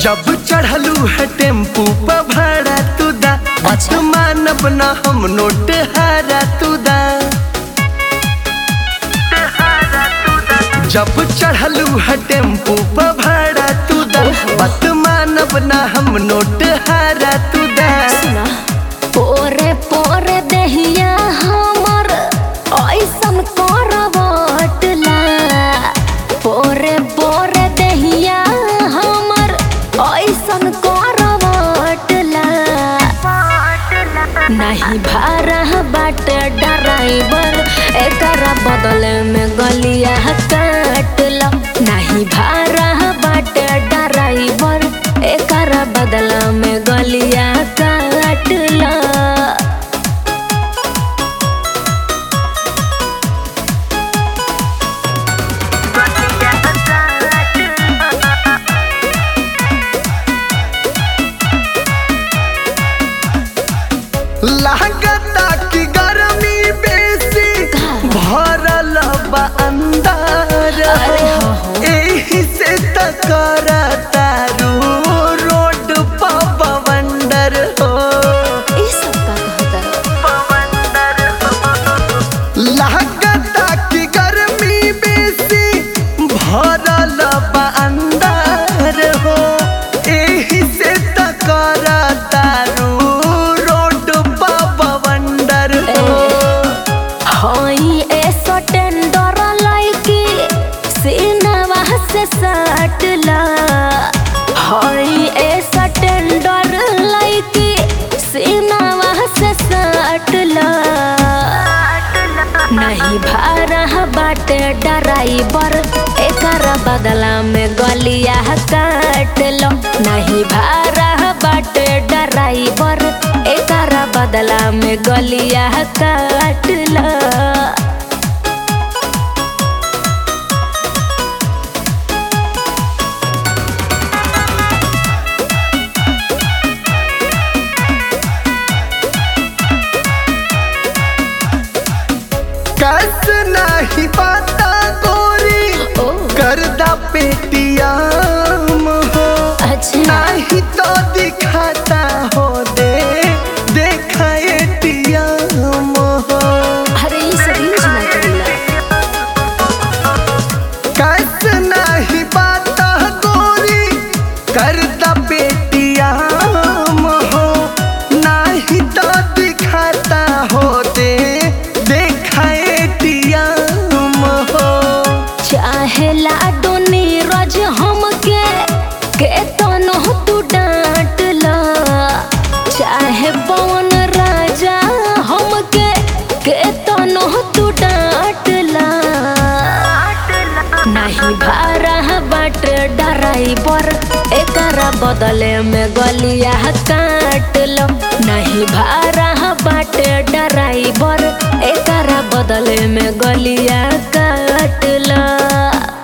जब चढ़लू है टेम्पू पर भाड़ा तू दा अच्छा। मानब ना हम नोट हारा तू दा जब चढ़लू है टेम्पू पर भाड़ा तू दा बात मानब ना हम नोट हारा तू दा सुना पोरे पोरे देहिया हमर ऐसन करवटला पोरे पोरे देहिया हमर ऐसन करवटला नहीं भारा बाट ड्राइवर एकरा बदले में गलिया काटल नहीं भारा बाट ड्राइवर एकरा बदला में गलिया काटल लागता कि गर्मी बेसी का? भरल बा अंदर अरे हो, हो। एही से त करतारू रोड पर बवंडर हो ई सब का कहता लागता कि गर्मी बेसी भरल बा अंदर हो एही से त करतारू रोड पर बवंडर हो हई ऐसा टेंडर लाइकी सीनवा से सटला हई ऐसा टेंडर लाइकी सीनवा से सटला नहीं भारा बाटे ड्राइवर एकरा बदला में गलिया काट लो नहीं भारा बाटे ड्राइवर एकरा बदला में गलिया काट लो कस नाही पाता गोरी ओ करदा पेटियाम हो अच्छा नाही तो दिखाता हो दे देखा एटीएम हो अरे ये सब यूज ना करेला कस नाही पाता गोरी करदा पेटियाम हो नाही तो दिखाता हो दे देखा एटीएम हो चाहे लाडो नीरज हमके के तनो तू डांट ला चाहे पवन राजा हमके के तनो तू डांट ला नहीं भारा बाट ड्राइवर एकरा बदले में गलिया काट लो नहीं भारा बाट ड्राइवर एकरा बदले में गलिया काट लो